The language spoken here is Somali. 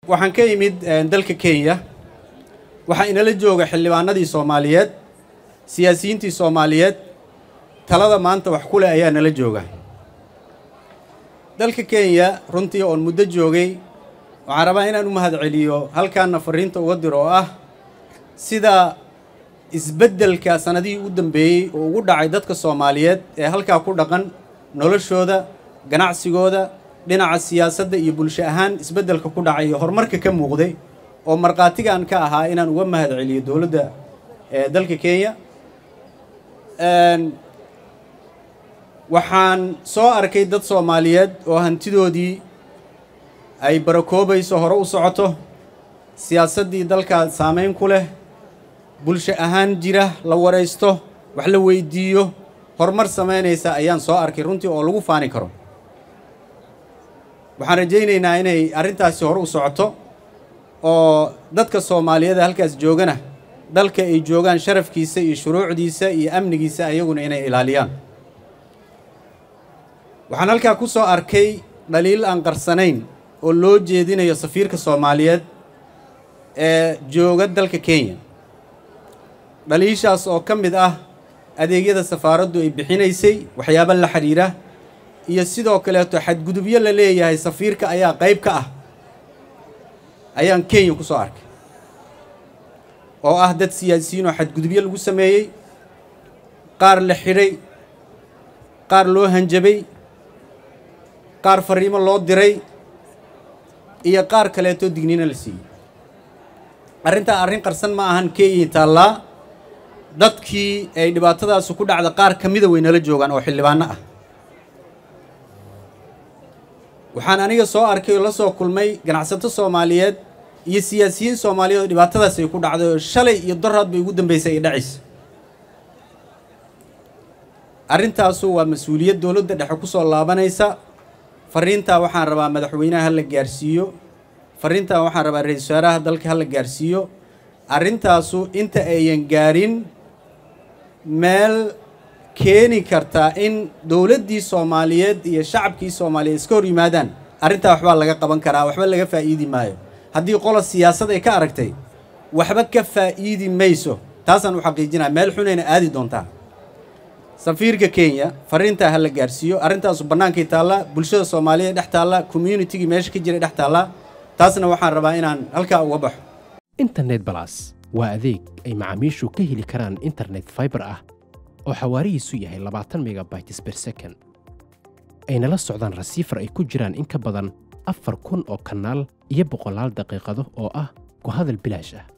waxaan ka imid dalka kenya waxaa inala jooga xildhibaanadii soomaaliyeed siyaasiyiintii soomaaliyeed talada maanta wax ku leh ayaa nala jooga dalka kenya runtii oon muddo joogay waxaan rabaa inaan u mahad celiyo halkaana fariinta uga diro oo ah sida isbeddelka sannadihii u dambeeyey oo ugu dhacay dadka soomaaliyeed ee halkaa ku dhaqan noloshooda ganacsigooda dhinaca siyaasadda iyo bulsho ahaan isbeddelka ku dhacay iyo horumarka ka muuqday oo markhaatigaan ka ahaa inaan uga mahad celiyo dowladda ee dalka kenya waxaan soo arkay dad soomaaliyeed oo hantidoodii ay barakoobayso hore u socoto siyaasaddii dalkaa saameyn ku leh bulsho ahaan jira la waraysto wax la weydiiyo horumar samaynaysa ayaan soo arkay runtii oo lagu faani karo waxaan rajaynaynaa inay arrintaasi hore u socoto oo dadka soomaaliyeed halkaas joogana dalka ay joogaan sharafkiisa iyo shuruucdiisa iyo amnigiisa ayaguna inay ilaaliyaan waxaan halkaa ku soo arkay dhaliil aan qarsanayn oo loo jeedinayo safiirka soomaaliyeed ee jooga dalka kenya dhaliishaas oo ka mid ah adeegyada safaaraddu ay bixinaysay waxyaabo la xidhiira iyo sidoo kaleeto xadgudubyo la leeyahay safiirka ayaa qayb ka ah ayaan kenya ku soo arkay oo ah dad siyaasiyiin oo xadgudubyo lagu sameeyey qaar la xidhay qaar loo hanjabay qaar fariimo loo diray iyo qaar kaleeto dignina la siiyey arrintaa arrin qarsan ma ahan kenya taallaa dadkii ay dhibaatadaasu ku dhacda qaar ka mida way nala joogaan oo xildhibaano ah waxaan aniga soo arkay oo la soo kulmay ganacsato soomaaliyeed iyo siyaasiyiin soomaaliyeed oo dhibaatadaas ay ku dhacday oo shalay iyo doraad bay ugu dambaysay ay dhacaysa arrintaasu waa mas-uuliyad dowladda dhexe ku soo laabanaysa fariintaa waxaan rabaa madaxweynaha ha la gaarsiiyo fariintaa waxaan rabaa ra-iisul wasaaraha dalka ha la gaarsiiyo arrintaasu inta ayan gaarin meel keeni kartaa in dowladdii soomaaliyeed iyo shacabkii soomaaliyeed iska hor yimaadaan arrintaa waxbaa laga qaban karaa waxba laga faa'iidi maayo haddii qola siyaasad ay ka aragtay waxba ka faa'iidi mayso taasaan u xaqiijinaya meel xunayna aadi doontaa safiirka kenya fariintaa ha la gaarsiiyo arrintaasu bannaankay taallaa bulshada soomaaliyeed dhex taalla communitigii meesha ka jiray dhex taallaa taasna waxaan rabaa inaan halkaa uga baxo internet balas waa adeeg ay macaamiishu ka heli karaan internet faibar ah oo xawaarihiisu yahay labaatan megabytes ber second ayna la socdaan rasiifar ay ku jiraan in ka badan afar kun oo kanaal iyo boqolaal daqiiqado oo ah ku hadal bilaash ah